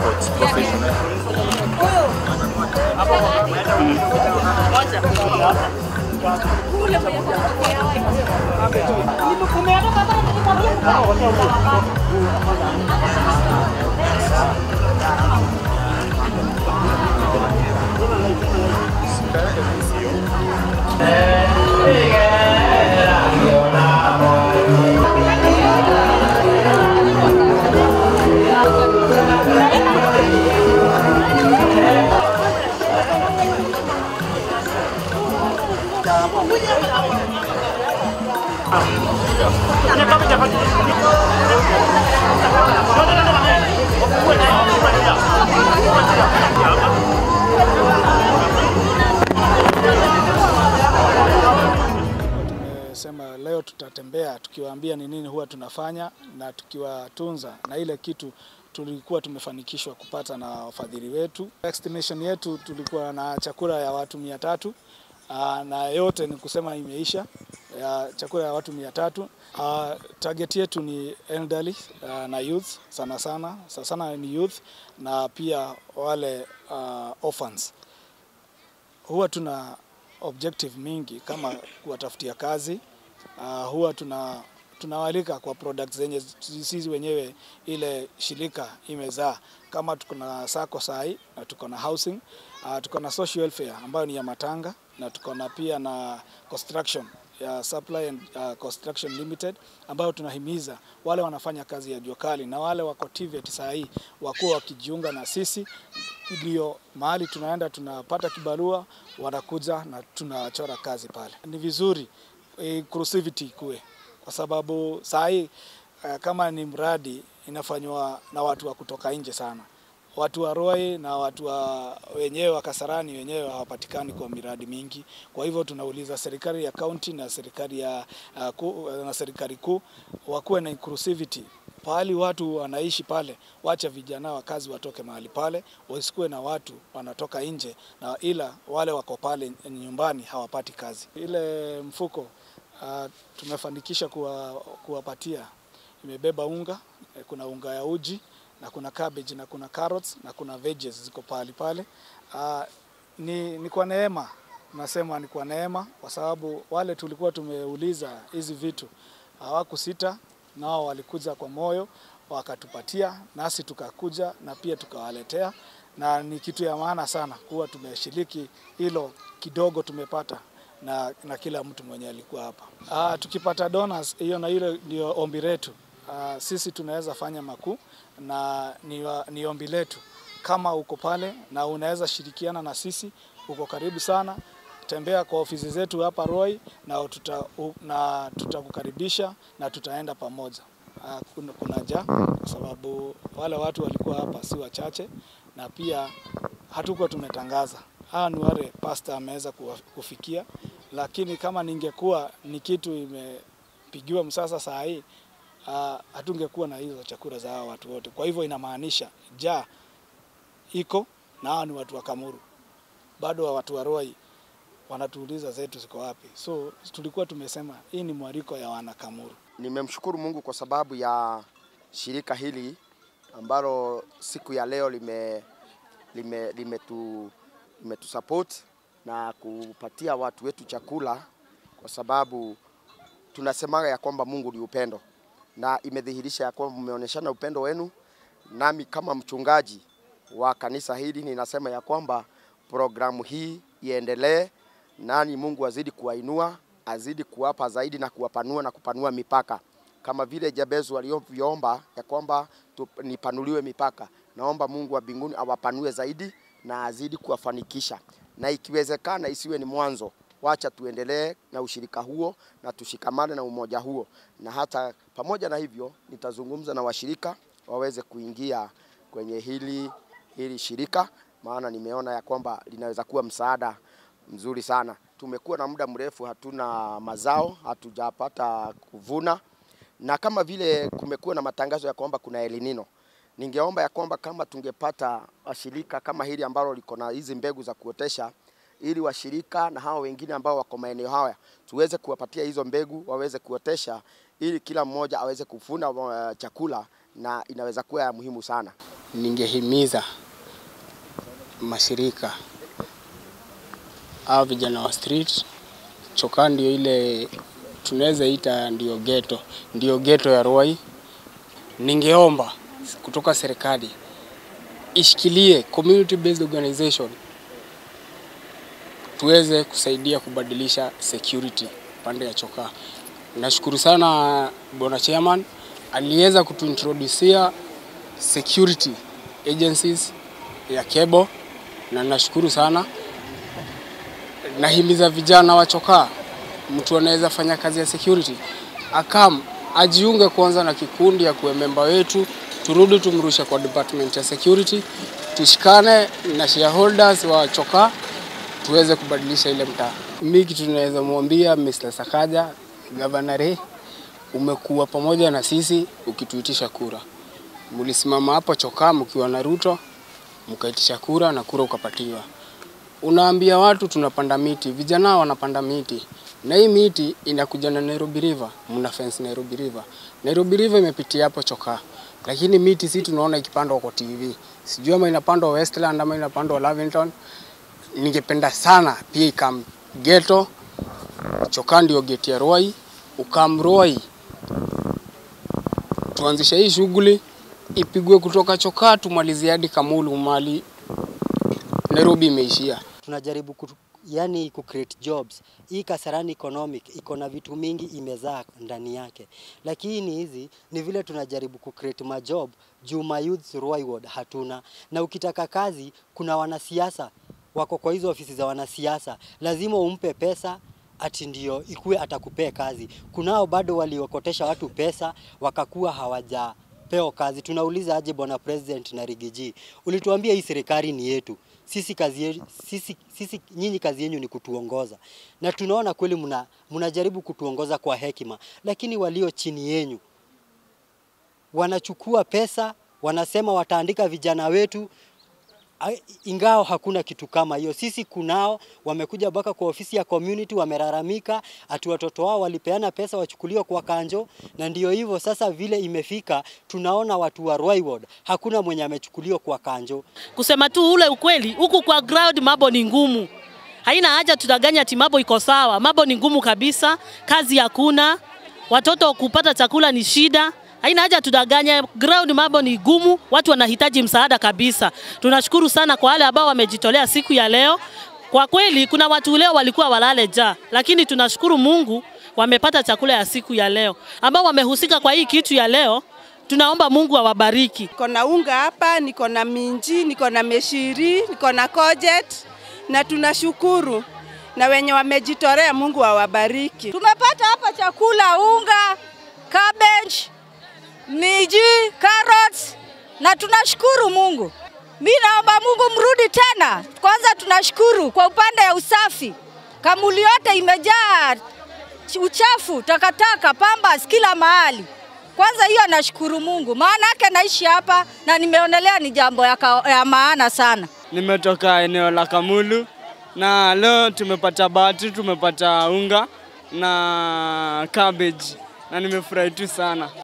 sports professional. Tumesema leo tutatembea tukiwaambia ni nini huwa tunafanya na tukiwatunza na ile kitu tulikuwa tumefanikishwa kupata na wafadhili wetu. Estimation yetu tulikuwa na chakula ya watu mia tatu aa, na yote ni kusema imeisha ya chakula ya watu mia tatu. Aa, Target yetu ni elderly aa, na youth sana sana sana sana ni youth na pia wale aa, orphans huwa tuna objective mingi kama kuwatafutia kazi. Uh, huwa tuna tunawalika kwa products zenye sisi wenyewe ile shirika imezaa, kama tuko na sako sahi na tuko na housing uh, tuko na social welfare ambayo ni ya matanga na tuko na pia na construction ya Supply and uh, Construction Limited ambayo tunahimiza wale wanafanya kazi ya jua kali na wale wako TVET saa hii wakuwa wakijiunga na sisi, ndio mahali tunaenda tunapata kibarua, wanakuja na tunachora kazi pale. Ni vizuri inclusivity kuwe, kwa sababu saa hii uh, kama ni mradi inafanywa na watu wa kutoka nje sana watu wa Roi na watu wa wenyewe wa Kasarani wenyewe hawapatikani kwa miradi mingi. Kwa hivyo tunauliza serikali ya kaunti na serikali ya uh, ku, na serikali kuu wakuwe na inclusivity pahali watu wanaishi pale, wacha vijana wa kazi watoke mahali pale, wasikuwe na watu wanatoka nje na ila wale wako pale nyumbani hawapati kazi. Ile mfuko uh, tumefanikisha kuwa, kuwapatia imebeba unga, eh, kuna unga ya uji na kuna cabbage na kuna carrots na kuna veggies ziko pahali pale. Uh, ni, ni kwa neema, nasema ni kwa neema, kwa sababu wale tulikuwa tumeuliza hizi vitu hawakusita, nao walikuja kwa moyo wakatupatia, nasi tukakuja na pia tukawaletea, na ni kitu ya maana sana kuwa tumeshiriki hilo kidogo tumepata na, na kila mtu mwenye alikuwa hapa. Uh, tukipata donors hiyo na hilo ndio ombi letu. Uh, sisi tunaweza fanya makuu na ni, wa- ni ombi letu kama uko pale na unaweza shirikiana na sisi, uko karibu sana, tembea kwa ofisi zetu hapa Roy na tuta, u, na tutakukaribisha na tutaenda pamoja. Uh, kuna, kuna ja kwa sababu wale watu walikuwa hapa si wachache, na pia hatukuwa tumetangaza. Hawa ni wale pasta ameweza kuwa- kufikia, lakini kama ningekuwa ni kitu imepigiwa msasa saa hii uh, hatungekuwa na hizo chakula za hawa watu wote. Kwa hivyo inamaanisha ja iko na hawa ni watu wa Kamuru, bado wa watu wa Roi wanatuuliza zetu ziko wapi. So tulikuwa tumesema hii ni mwaliko ya wana Kamuru. Nimemshukuru Mungu kwa sababu ya shirika hili ambalo siku ya leo lime lime limetu limetusupport na kupatia watu wetu chakula, kwa sababu tunasemaga ya kwamba Mungu ni upendo, na imedhihirisha ya kwamba mmeonyeshana upendo wenu. Nami kama mchungaji wa kanisa hili ninasema ya kwamba programu hii iendelee, nani Mungu azidi kuwainua, azidi kuwapa zaidi na kuwapanua na kupanua mipaka, kama vile Jabezu alivyoomba ya kwamba tu- nipanuliwe mipaka. Naomba Mungu wa mbinguni awapanue zaidi na azidi kuwafanikisha, na ikiwezekana isiwe ni mwanzo. Wacha tuendelee na ushirika huo na tushikamane na umoja huo, na hata pamoja na hivyo nitazungumza na washirika waweze kuingia kwenye hili hili shirika, maana nimeona ya kwamba linaweza kuwa msaada mzuri sana. Tumekuwa na muda mrefu hatuna mazao, hatujapata kuvuna, na kama vile kumekuwa na matangazo ya kwamba kuna El Nino, ningeomba ya kwamba kama tungepata washirika kama hili ambalo liko na hizi mbegu za kuotesha ili washirika na hao wengine ambao wako maeneo haya tuweze kuwapatia hizo mbegu waweze kuotesha, ili kila mmoja aweze kufuna uh, chakula na inaweza kuwa ya muhimu sana. Ningehimiza mashirika au vijana wa street, chokaa ndio ile tunaweza ita ndio geto, ndio geto ya Ruai. Ningeomba kutoka serikali ishikilie community based organization tuweze kusaidia kubadilisha security pande ya chokaa. Nashukuru sana bwana chairman aliweza kutuintroducia security agencies ya Kebo na nashukuru sana. Nahimiza vijana wa chokaa, mtu anaweza fanya kazi ya security akam ajiunge kwanza na kikundi ya kuwe memba wetu, turudi tumrushe kwa department ya security, tushikane na shareholders wa chokaa tuweze kubadilisha ile mtaa. Mimi kitu tunaweza mwambia Mr. Sakaja, Governor Ray, umekuwa pamoja na sisi ukituitisha kura. Mlisimama hapo chokaa mkiwa na Ruto, mkaitisha kura na kura ukapatiwa. Unaambia watu tunapanda miti, vijana wanapanda miti na hii miti inakuja na Nairobi River, mna fence Nairobi River. Nairobi River imepitia hapo chokaa, lakini miti si tunaona ikipandwa kwa TV. Sijui ama inapandwa Westland ama inapandwa Lavington. Ningependa sana pia ikam geto chokaa ndio geti ya Ruai, ukam Ruai, tuanzishe hii shughuli ipigwe kutoka chokaa tumalizie hadi Kamulu mali Nairobi imeishia. tunajaribu ku, yani ku create jobs. Hii Kasarani economic iko na vitu mingi imezaa ndani yake, lakini hizi ni vile tunajaribu ku create majob juu ma youth Ruai ward hatuna, na ukitaka kazi kuna wanasiasa wako kwa hizo ofisi za wanasiasa, lazima umpe pesa ati ndio ikuwe atakupea kazi. Kunao bado waliokotesha watu pesa wakakuwa hawajapewa kazi. Tunauliza aje, bwana president na Rigiji, ulituambia hii serikali ni yetu sisi kazi yetu, sisi, sisi nyinyi kazi yenu ni kutuongoza, na tunaona kweli mna mnajaribu kutuongoza kwa hekima, lakini walio chini yenyu wanachukua pesa, wanasema wataandika vijana wetu Ai- ingao hakuna kitu kama hiyo. Sisi kunao wamekuja mpaka kwa ofisi ya community wamelalamika ati watoto wao walipeana pesa wachukuliwe kwa kanjo, na ndio hivyo sasa. Vile imefika, tunaona watu wa Ruai ward hakuna mwenye amechukuliwa kwa kanjo. Kusema tu ule ukweli, huku kwa ground mambo ni ngumu. Haina haja tudanganya ati mambo iko sawa. Mambo ni ngumu kabisa, kazi hakuna, watoto kupata chakula ni shida. Haina haja tudanganye, ground mambo ni gumu, watu wanahitaji msaada kabisa. Tunashukuru sana kwa wale ambao wamejitolea siku ya leo. Kwa kweli kuna watu leo walikuwa walale njaa, lakini tunashukuru Mungu wamepata chakula ya siku ya leo, ambao wamehusika kwa hii kitu ya leo. Tunaomba Mungu awabariki. Niko na unga hapa, niko na minji, niko na meshiri, niko na kojet na tunashukuru na wenye wamejitolea, Mungu awabariki. Tumepata hapa chakula, unga, cabbage, miji, carrots na tunashukuru Mungu. Mi naomba Mungu mrudi tena. Kwanza tunashukuru kwa upande ya usafi, kamuli yote imejaa uchafu, takataka, pambas kila mahali. Kwanza hiyo nashukuru Mungu, maana yake naishi hapa na nimeonelea ni jambo ya, ka, ya maana sana. Nimetoka eneo la Kamulu na leo tumepata bati, tumepata unga na cabbage na nimefurahi tu sana.